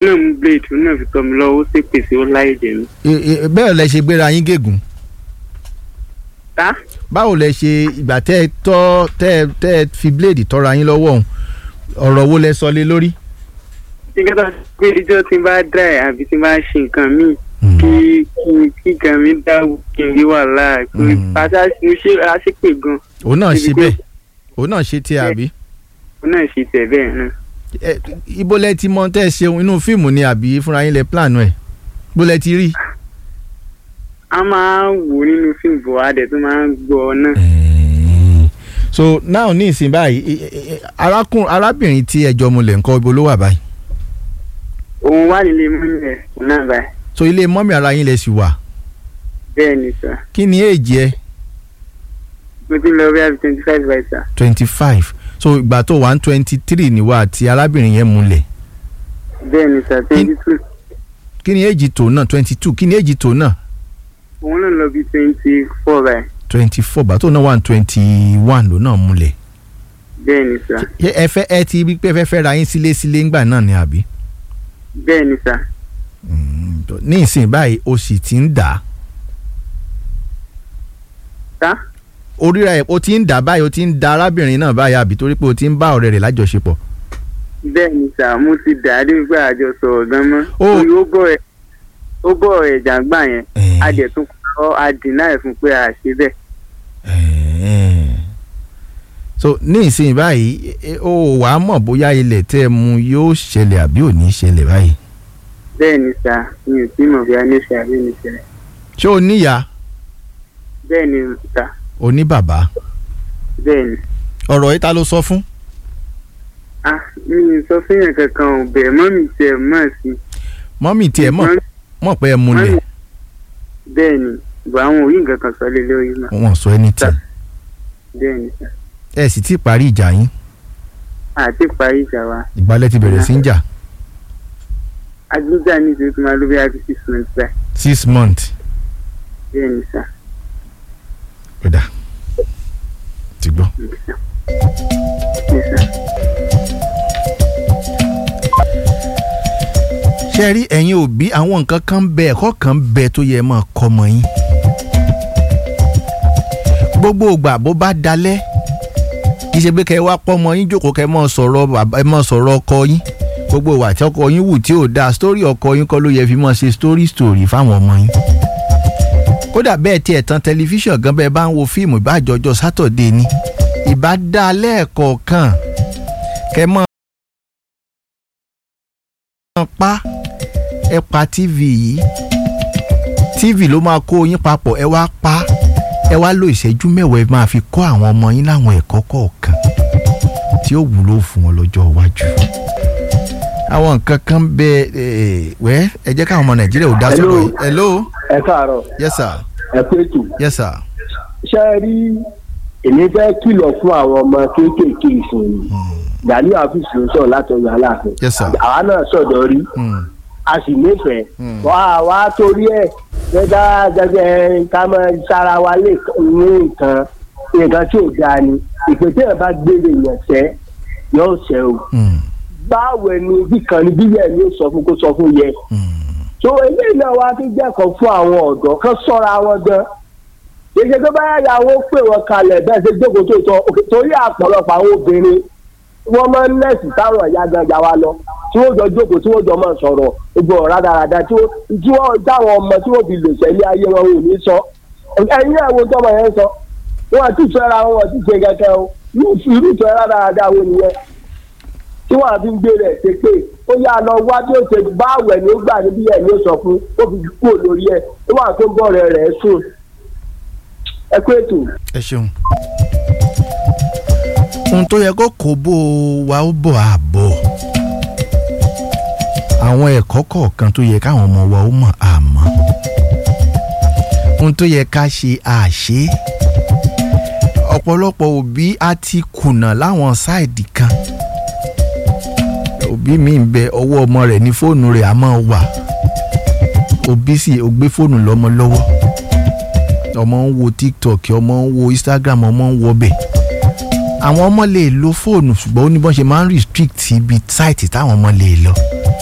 náà mú blade òun náà fi tọ́ mi lọ́wọ́ ó sì pèsè ó láì jẹ mi. E- e- bẹ́ẹ̀ lẹ ṣe gbéra yín gègùn tá báwo lẹ ṣe ìgbà tẹ́ ẹ tọ́ tẹ́ ẹ tẹ́ ẹ fi bíléèdì tọ́ra yín lọ́wọ́ ọ̀hún ọ̀rọ̀ wo lẹ sọ lé lórí. tí kẹta pé ijó tí n bá dá ẹ àbí tí n bá ṣe nǹkan míì kí kí kí nǹkan mi dá kí n rí wàhálà pé Mm. pátá mo ṣe àṣepè gan òun náà Ibi ṣe pé- bẹ́ẹ̀ òun náà ṣe tiẹ̀ àbí. òun náà ṣe tẹ̀ bẹ́ẹ̀ náà. Ẹ, ibo lẹ ti mọ tẹ́ ẹ ṣeun inú fíìmù ni àbí fúnra yín lẹ plan ẹ̀ bó lẹ ti rí. a máa ń wò nínú fíìmù bọ̀ adẹ̀ tó máa ń gbọ́ náà. so now ní ìsìn báyìí i- i- i- arákùn arábìnrin tí ẹjọ́ mulẹ̀ ńkọ́ ibo ló wà báyìí. òun wà nílé mọ́lẹ̀ náà báyìí so ilé mọ́mì ara yín lẹ sì wà bẹ́ẹ̀ ni sà kí ni èjì ẹ mo ti lọ bí i twenty five by sà twenty five so ìgbà tó wà ní twenty three níwá àti arábìnrin yẹn mulẹ̀ bẹ́ẹ̀ ni sà twenty two kí ni èjì tó náà twenty two kí ni èjì tó náà òun náà lọ bí twenty four báyìí twenty four bàtò náà wà ní twenty one ló náà múlẹ̀ bẹ́ẹ̀ ni sà Ṣé ẹ fẹ́ ẹ ti rí pé ẹ fẹ́ fẹ́ ra yín sílé sílé ńgbà náà ni àbí. bẹ́ẹ̀ ni sà Mm, tó- ní ìsìn báyìí o sì ti ń dà á tá oríra ẹ̀ o ti ń dà á báyìí o ti ń da arábìnrin náà báyìí àbí torí pé o ti ń bá ọ̀rẹ́ rẹ̀ lájọṣepọ̀. bẹ́ẹ̀ ni sà mo ti dà á dé pé àjọ sọ̀rọ̀ gan mọ́ Ó- torí ó bọ̀ ẹ̀ ó bọ̀ ẹ̀ jàǹgbà yẹn Eh. a dẹ̀ tún kọ́ adìnnà ẹ̀ fún pé a ṣe bẹ́ẹ̀ Ẹ̀ẹ́. so ní ìsìn báyìí e- o wàá mọ̀ bóyá ilẹ̀ tẹ́ ẹ mu yóò ṣẹlẹ̀ àbí ò ní ṣẹlẹ̀ báyìí. bẹ́ẹ̀ ni sà mi ò tí mọ̀ bí a ní ṣe àbí ní ṣe ṣé o níyà bẹ́ẹ̀ ni sà o ní bàbá bẹ́ẹ̀ ni ọ̀rọ̀ yìí ta ló sọ fún. ah mi ò sọ fún yẹn kankan ò bẹ́ẹ̀ mọ́ mi tiẹ̀ mọ̀ sí mọ́mì tiẹ̀ mọ̀ Mọ́mì- mọ̀ pé ẹ múlẹ̀ mọ́mì- bẹ́ẹ̀ ni ìgbà àwọn òrí nǹkan kan sọ lé lórí mọ́ wọn sọ anything bẹ́ẹ̀ ni sà ẹ sì ti parí ìjà yín àti parí ìjà wa ìgbàlẹ̀ ti bẹ̀rẹ̀ sí ń jà agbègbè ní ìṣòro tó máa ló bí i àti six months báyìí six months bẹ́ẹ̀ ni sà kódà ti gbọ́. ní sà ní sà. ṣe rí ẹ̀yin òbí àwọn nǹkan kan bẹ ẹ̀kọ́ kan bẹ tó yẹ máa kọ́ ọmọ yín gbogbo ìgbà bó bá dalẹ̀ kì í ṣe pé kẹ́ ẹ wá pọ́ ọmọ yín jókòó kẹ́ ẹ máa sọ̀rọ̀ bàbá ẹ máa sọ̀rọ̀ ọkọ yín gbogbo ìwà tí ọkọ yín wù tí ò dáa sítórì ọkọ yín kọ́ ló yẹ fi máa ṣe sítórì sítórì fáwọn ọmọ yín kódà bẹ́ẹ̀ tí ẹ̀ tan tẹlifíṣàn gan bẹ́ẹ̀ bá ń wo fíìmù ìbájọjọ sátọ̀dé ni ìbá dá lẹ́ẹ̀kọ̀ọ̀kan kẹ́ mọ́ pa ẹ pa tv yìí tv ló máa kó yín papọ̀ ẹ wá pa ẹ wá lo ìṣẹ́jú mẹ́wàá ẹ máa fi kọ́ àwọn ọmọ yín láwọn ẹ̀kọ́ kọ̀ọ̀kan tí ó wúlò fún wọn lọ́jọ́ iwájú. àwọn nǹkan kan bẹ ẹ wẹ́ ẹ jẹ́ káwọn ọmọ nàìjíríà ò dá sọ̀rọ̀ yìí. hello ẹ káàárọ̀ yes sir ẹ kú ètò yes sir. ṣe é rí èmi fẹ́ kìlọ̀ fún àwọn ọmọ kéékèèké ìsìn gani àfíìsì ló sọ̀rọ̀ láti ọ̀yọ́ aláàfin Yes, sir. àwa náà sọ̀dọ̀ rí Hmm. a sì nífẹ̀ẹ́ Hmm. wá wá torí ẹ̀ gbẹ́dá gẹ́gẹ́ ká máa sára wa lè ní nǹkan nǹkan tí ò dáa ni ìpèsè ẹ̀ bá gbére yẹn sẹ́ yóò sẹ́ o Hmm. báwo ni bí kan ní bíyẹn ni ó sọ fún kó sọ fún yẹ Hmm. so eléyìí náà wá fi jẹ́kọ̀ọ́ fún àwọn ọ̀dọ́ kan sọ́ra wọn gan gbèsè tó bá yàwó pè wọ́n kalẹ̀ bẹ́ẹ̀ ṣe jókòó tó tọ́ òkè torí àpọ̀lọpọ̀ àwọn obìnrin wọ́n máa ń nẹ́ẹ̀sì táwọn ìyá gangan wa lọ tí wọ́n jọ jókòó tí wọ́n jọ máa sọ̀rọ̀ gbogbo ọ̀rá dáradára tí wọ́n tí wọ́n táwọn ọmọ tí wọ́n fi lè sẹ́lé ayé wọn ò ní sọ ẹ̀yin náà wo tọ́mọ yẹn sọ wọn àti ìfẹ́ra wọn àti ìṣe kankan o irú irú ìfẹ́ra dáradára wo nìyẹn tí wọn àfi ń gbé rẹ̀ ṣe pé ó yá lọ wá bí ó ṣe bá àwẹ̀ ní gbà níbí ẹ̀ ní ó sọ fún ó fi kúrò lórí ẹ̀ ó wà tó ń bọ̀ rẹ̀ rẹ̀ sùn ẹ kú ètò. ẹ ṣeun. ohun tó yẹ kó kó bó wa ó bọ̀ àbọ̀ àwọn ẹ̀kọ́ kọ̀ọ̀kan tó yẹ káwọn ọmọ wa ó mọ̀ àmọ́ ohun tó yẹ ká ṣe àṣe ọ̀pọ̀lọpọ̀ òbí á ti kùnà láwọn sáìdì kan òbí mi ń bẹ ọwọ́ ọmọ rẹ̀ ní fóònù rẹ̀ á máa wà òbí sì ó gbé fóònù lọ́mọ lọ́wọ́ ọmọ ń wo tiktok ọmọ ń wo instagram ọmọ ń wo bẹ̀ àwọn ọmọ lè lo fóònù ṣùgbọ́n ó ní bọ́n ṣe máa ń restrict ibi sáìtì táwọn ọmọ lè lọ